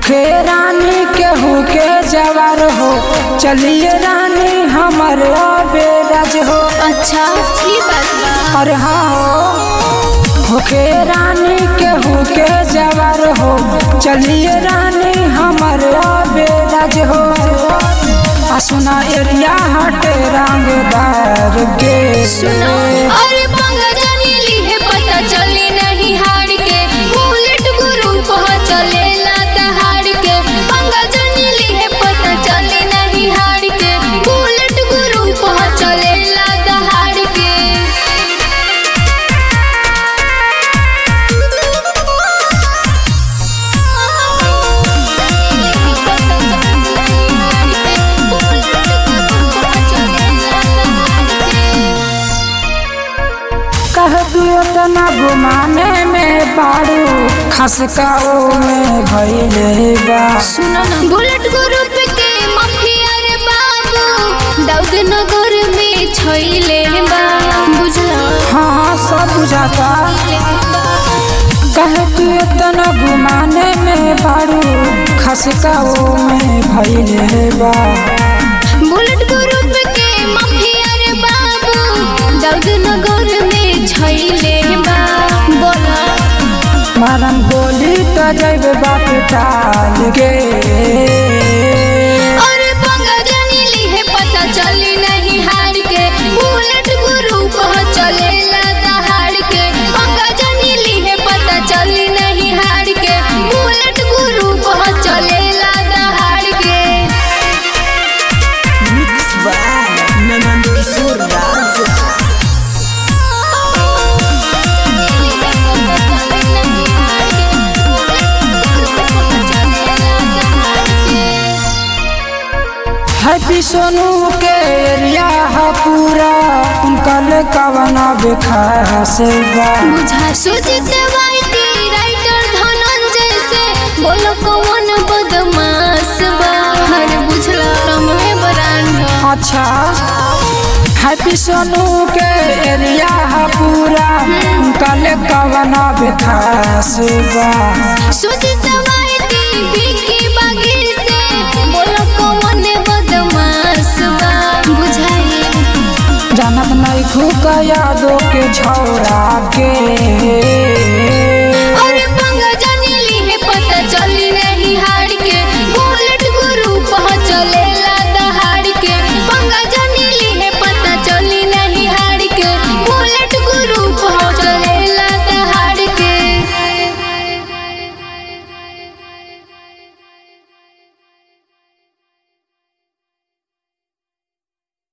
होखे रानी केहू के जवार हो चलिए रानी हमर बेराज हो अच्छा ई बात बा अरे हाँ हो होखे रानी केहू के जवार हो चलिए रानी हमर बेराज हो आ सुना एरिया हटे रंगदार के सुनो अरे पंगा जानी ली है पता चली नहीं हार के बुलेट गुरु को चले लाता हार के पंगा जानी ली है पता चली नहीं हार के बुलेट गुरु को चले लाता हार के कह दियो तना घुमाने में बारू खसकाओ में भइले बा सुनो ना बुलेट ग्रुप के माफिया रे बाबू दाऊद नगर में छैले बा बुझला हाँ हाँ सब बुझाता कह दियो तना घुमाने में बारू खसकाओ में भइले बा बुलेट ग्रुप के माफिया रे बाबू दाऊद नगर में छैले बा बोला मारम गोली तो जैब बाप टाल के अरे पंगा जानी ली है पता चली नहीं हार के बुलेट गुरु को चले लाता हार के पंगा जानी ली है पता चली नहीं हार के बुलेट गुरु को चले लाता हार के Mix by Nando Kiशोर राज हैप्पी सोनू के एरिया है पूरा उनकल कवना बेखास बा बुझा सुजित वाइटी राइटर धनंजय से बोलो कौन बदमाश बा हर बुझला रमवे ब्रांड अच्छा हैप्पी सोनू के एरिया है पूरा उनकल कवना बेखास बा सुजित वाइटी बिकी बागी से बोलो कौन बदमाश बा बुझाई जानत नहीं खूब यादों के छौरा के